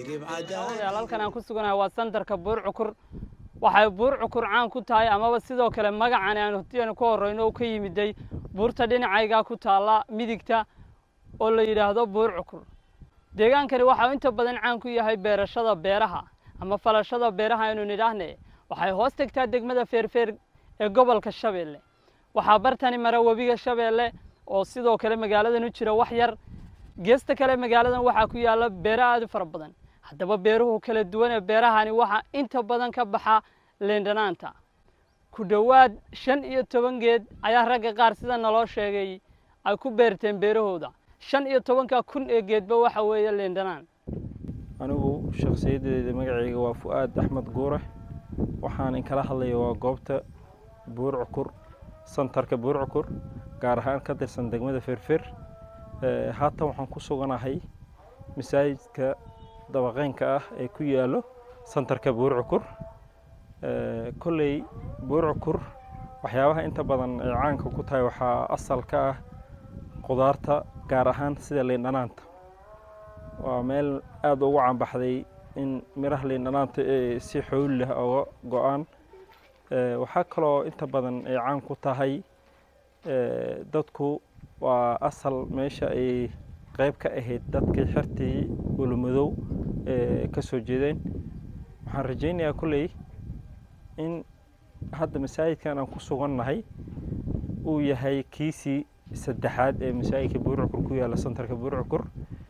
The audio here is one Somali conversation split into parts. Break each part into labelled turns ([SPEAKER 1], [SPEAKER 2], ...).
[SPEAKER 1] halkan aan ku suganahay waa sandarka buur cukur waxay buur cukur caan ku tahay amaba sidoo kale magacan aan hotiyana ku horeyno u ka yimiday buurta dhinacaygaa ku taalla midigta oo la yidhaahdo buur cukur deegaankani waxau inta badan caan ku yahay beerashada beeraha ama falashada beeraha aynu nidhaahne waxay hoos tegtaa degmada feerfeer ee gobolka shabeelle waxaa bartani mara webiga shabeelle oo sidoo kale magaaladan u jira wax yar geesta kale magaaladan waxaa ku yaalla beero aad u fara badan haddaba beeruhu kala duwan ee beerahani waxaa inta badan ka baxa leendhanaanta ku dhowaad shan iyo toban geed ayaa ragga qaar sida naloo sheegay ay ku beerteen beerahooda shan iyo tobanka kun ee geedba waxa weeye leendhanaan
[SPEAKER 2] anigu shakhsiyaddeeda magacayga waa fu-aad axmed guure waxaan inkala hadlaya waa goobta buur cukur santarka buur cukur gaar ahaan ka tirsan degmada feerfeer haatan waxaan ku suganahay masaajidka dabaqeynka ah ee ku yaalo santarka buur cukur kolley buur cukur waxyaabaha inta badan ay caanka ku tahay waxaa asal ka ah qudaarta gaar ahaan sida liindhanaanta waa meel aada ugu caanbaxday in miraha liindhanaanta ee si xooli leh oga go-aan waxaa kaloo inta badan ay caan ku tahay dadku waa asal meesha ay qeyb ka ahayd dadkii xertii ulumadow ee ka soo jeedeen waxaan rajaynayaa kolley in hadda masaajidkan aan ku sugannahay uu yahay kiisii saddexaad ee masaajidka buurcukur ku yaalla santarka buurcukur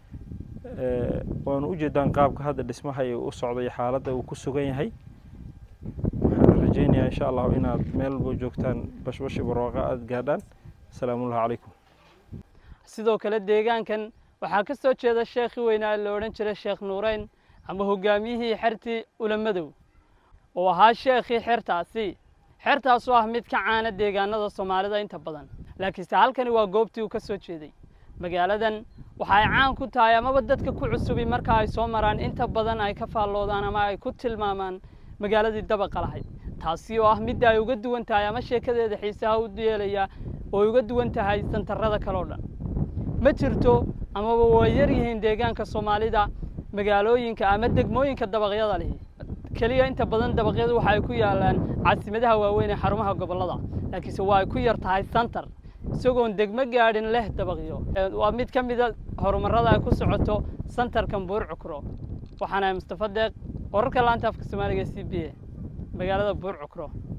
[SPEAKER 2] waanu ujeedaan qaabka hadda dhismaha u socday xaaladda uu ku sugan yahay waxaan rajaynayaa insha allahu inaad meel walbo joogtaan bashbashi barwaaqa aada gaadhaan asalaamullahi calaykum
[SPEAKER 1] sidoo kale deegaankan waxaa ka soo jeeda sheekhii weynaa la odhan jiray sheekh nuureyn ama hogaamiyihii xertii ulamadow oo ahaa sheekhii xertaasi xertaasoo ah mid ka caana deegaanada soomaalida inta badan laakiinse halkani waa goobtii uu ka soo jeeday magaaladan waxa ay caan ku tahay amaba dadka ku cusubi marka ay soo maraan inta badan ay ka faalloodaan ama ay ku tilmaamaan magaaladii dabaqa lahayd taasi oo ah midda ay uga duwan tahay ama sheekadeeda xiisaha u yeelaya oo ay uga duwan tahay santarrada kale o dhan ma jirto amaba waa yar yihiin deegaanka soomaalida magaalooyinka ama degmooyinka dabaqyada lihi keliya inta badan dabaqyadu waxa ay ku yaalaan caasimadaha waaweyn ee xarumaha gobollada laakiinse waa ay ku yar tahay santar isagoon degmo gaadhin leh dabaqyo waa mid ka mida horumarrada ay ku socoto santarkan buur cukro waxaanahay mustafa deeq wararka laanta afka soomaaliga c b a magaalada buur cukro